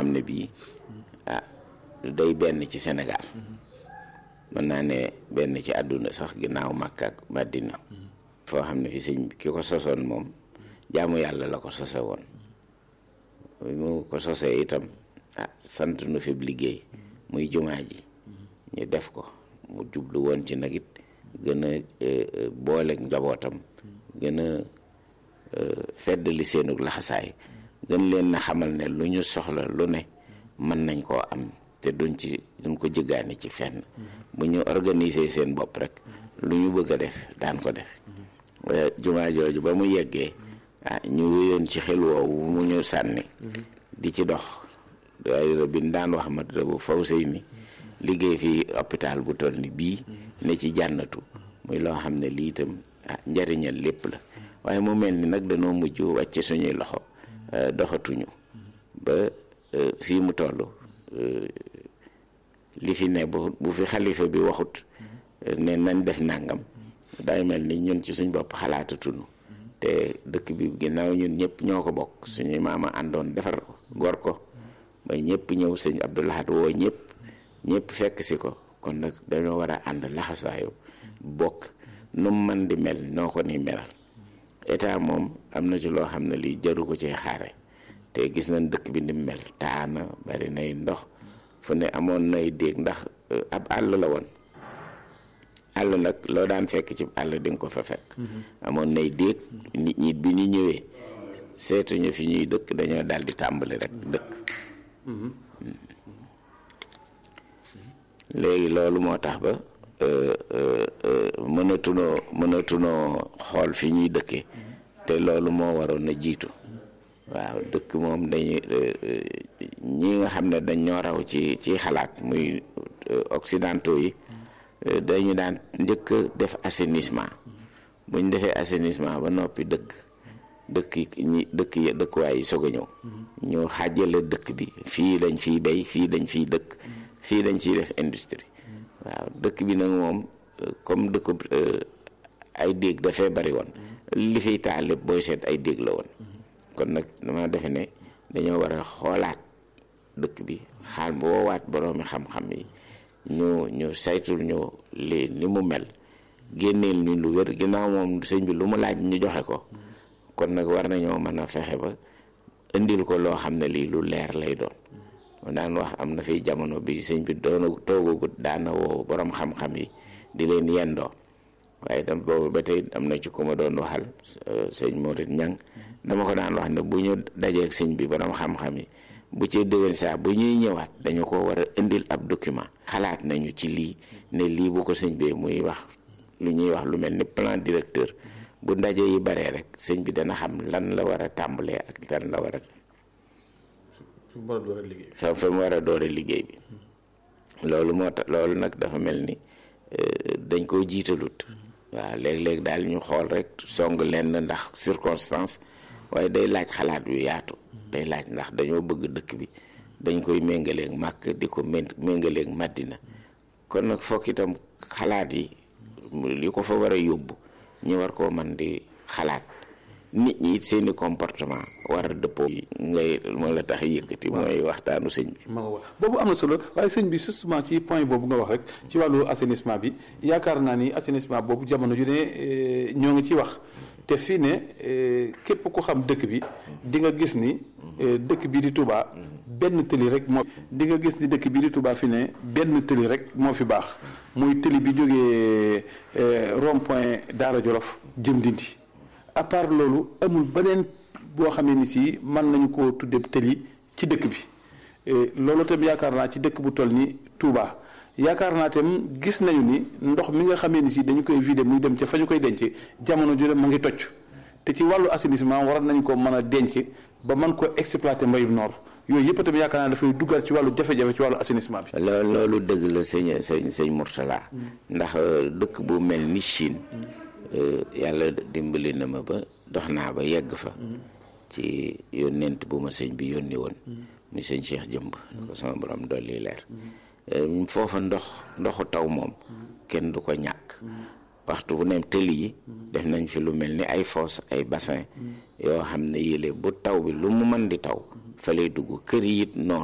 xam ne bii ah day benn ci Sénégal mën naa ne benn ci àdduna sax ginnaaw Makka ak Madina foo xam ne fi sëñ ki ko sosoon moom jaamu yàlla la ko sose woon mu ko sosee itam ah sant nu fi liggéey muy jumaa ji ñu def ko mu jublu woon ci nag it gën a booleeg njabootam gën a feddali seenug laxasaay gën leen na xamal ne lu ñu soxla lu ne mën nañ koo am te duñ ci duñ ko jëggaani ci fenn bu ñu organiser seen bopp rek lu ñu bëgg a def daan ko def jumaa jooju ba mu yeggee ah ñu wéyoon ci xel woowu mu ñu sànni di ci dox daayira bi daan wax mat bu faw sëy mi liggéey fii hôpital bu toll ni bii ne ci jànnatu muy loo xam ne lii itam ah njariñal lépp la waaye mu mel ni nag dañoo mujj wàcce suñuy loxo doxatuñu ba fii mu toll li fi ne bu bu fi xalifa bi waxut ne nañ def nàngam day mel ni ñun ci suñ bopp xalaatatunu te dëkk bi ginnaaw ñun ñëpp ñoo ko bokk suñuy maama àndoon defar ko gor ko ba ñëpp ñëw sëñ Abdou Lahad woo ñëpp ñëpp fekk si ko kon nag dañoo war a ànd laxasaayu bokk nu mu mën di mel noo ko ni melal état moom am na ci loo xam ne lii jaru ko ci xaare te gis nañ dëkk bi ni mu mel taana bari nay ndox fu ne amoon nay déeg ndax ab àll la woon àll nag loo daan fekk ci àll di nga ko fa fekk amoon nay déeg nit ñi bi ñu ñëwee seetuñu fi ñuy dëkk dañoo daal di tàmbali rek dëkk léegi loolu moo tax ba mënatunoo mënatunoo xool fi ñuy dëkke te loolu moo waroon a jiitu waaw dëkk moom dañuy ñi nga xam ne dañ ñoo raw ci ci xalaat muy occidentaux yi dañu daan njëkk def assainissement buñ defee assainissement ba noppi dëkk dëkk ñi dëkk yi dëkkuwaay yi soog a ñëw ñu xàjjale dëkk bi fii dañ fiy bay fii dañ fiy dëkk fii dañ ciy def industrie waaw dëkk bi nag moom comme dëkk ay déeg dafay bari woon li fiy taal lépp booy seet ay déeg la woon kon nag dama defe ne dañoo war a xoolaat dëkk bi xaal woowaat boroomi xam-xam yi ñu ñu saytul ñu li ni mu mel génneel ñu lu wér ginnaaw moom sëñ bi lu mu laaj ñu joxe ko kon nag war nañoo mën a fexe ba indil ko loo xam ne lii lu leer lay doon daan wax am na fi jamono bi sëñ bi doona toogagut daana woo borom xam-xam yi di leen yendoo waaye tam boobu ba tey am na ci ku ma doon waxal sëñ Morit Ñang dama ko daan wax ne bu ñu dajeeg sëñ bi borom xam-xam yi bu ci déwén saa bu ñuy ñëwaat dañu ko war a indil ab document xalaat nañu ci lii ne lii bu ko sëñ bi muy wax lu ñuy wax lu mel ni plan directeur bu ndaje yi baree rek sëñ bi dana xam lan la war a tàmbalee ak lan la war a fa fa mu war a doore liggéey bi loolu moo tax loolu nag dafa mel ni dañ koo jiitalut waaw léeg-léeg daal ñu xool rek song lenn ndax circonstance waaye day laaj xalaat yu yaatu day laaj ndax dañoo bëgg dëkk bi dañ koy méngaleeg màkk di ko méngaleeg màddina kon nag fokk itam xalaat yi li ko fa war a yóbbu ñu war koo man di xalaat nit ñi it seeni comportement war a dëppoo ngay moo la tax yëkkati mooy waxtaanu sëñ bi boobu am na solo waaye sëñ bi justement ci point boobu nga wax rek ci wàllu assainissement bi yaakaar naa ni assainissement boobu jamono ju ne ñoo ngi ci wax te fii ne képp ku xam dëkk bi di nga gis ni dëkk bii di Touba benn tëli rek moo di nga gis ni dëkk bii di Touba fi ne benn tëli rek moo fi baax muy tëli bi jógee rond point Daara Jolof jëm Ndindi à part loolu amul beneen boo xamee ni si mën nañu koo tudde tëli ci dëkk bi loolu tam yaakaar naa ci dëkk bu toll ni Touba yaakaar naa tam gis nañu ni ndox mi nga xamee ni si dañu koy vider muy dem ca fa ñu koy denc jamono ju ne ma ngi tocc te ci wàllu assainissement war nañ ko mën a denc ba mën ko exploiter mbayum noor yooyu yëpp tamit yaakaar naa dafay duggal ci wàllu jafe-jafe ci wàllu assainissement bi. loolu loolu dëgg la sëñ sëñ sëñ Mourtala ndax dëkk bu mel ni Chine yàlla dimbali na ma ba dox naa ba yegg fa ci yónneent bu ma sëñ bi yónni woon muy sëñ Cheikh Jëmb ko sama borom dolli leer foofa ndox ndoxu taw moom kenn du ko ñàkk waxtu bu ne tëli yi def nañ fi lu mel ni ay fosse ay bassin yoo xam ne yële bu taw bi lu mu mën di taw fa lay dugg kër yi it noonu